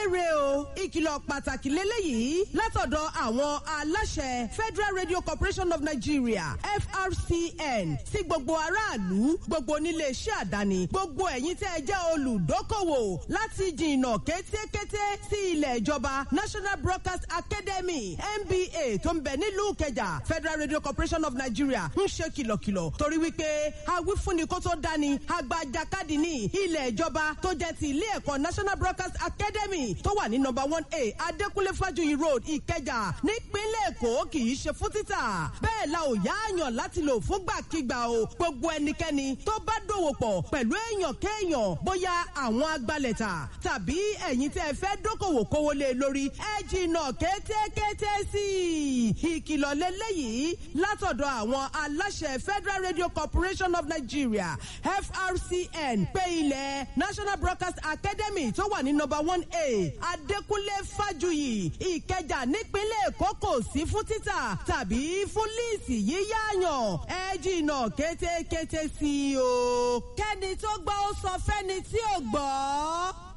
kéré o ìkìlọ̀ pàtàkì lélẹ́yìí látọ̀dọ̀ àwọn aláṣẹ Federal Radio Corporation of Nigeria FRCN sí gbogbo aráàlú gbogbo onílé iṣẹ́ àdáni gbogbo ẹ̀yin tẹ́ ẹ jẹ́ olùdókòwò láti jìnnà kétékété sí ilẹ̀ ìjọba National Broadcast Academy NBA tó ń bẹ nílùú Ìkẹjà Federal Radio Corporation of Nigeria ń ṣe kìlọ̀kìlọ̀ torí wípé awífúnni kó tó dání agbajakadì ní ilẹ̀ ìjọba tó jẹ́ ti ilé ẹ̀kọ́ National Broadcast Academy tó wà ní number one A Adékúnlé Fájuyì Road Ìkẹjà nípínlẹ̀ Èkó kì í ṣe fún títà bẹ́ẹ̀ la ò yáàyàn láti lò fúngbàkigbà o gbogbo ẹnikẹ́ni tó bá dòwò pọ̀ pẹ̀lú èèyàn kéèyàn bóyá àwọn agbalẹ̀ta tàbí ẹ̀yin tẹ́ ẹ fẹ́ dókòwò kówó lé lórí ẹ jìnnà kétékété sí i ìkìlọ̀ lélẹ́yìí látọ̀dọ̀ àwọn aláṣẹ Federal Radio Corporation of Nigeria FRCN pé ilẹ̀ National Broadcast Academy tó wà ní number one A Adékúnlé Fájuyì Ìkẹjà nípínlẹ̀ Èkó kò sí fún títà tàbí fún líìsì yíyáyàn ẹ jìnnà kétékété sí i o kẹ́ni tó gbọ́ ó sọ fẹ́ni tí ò gbọ́.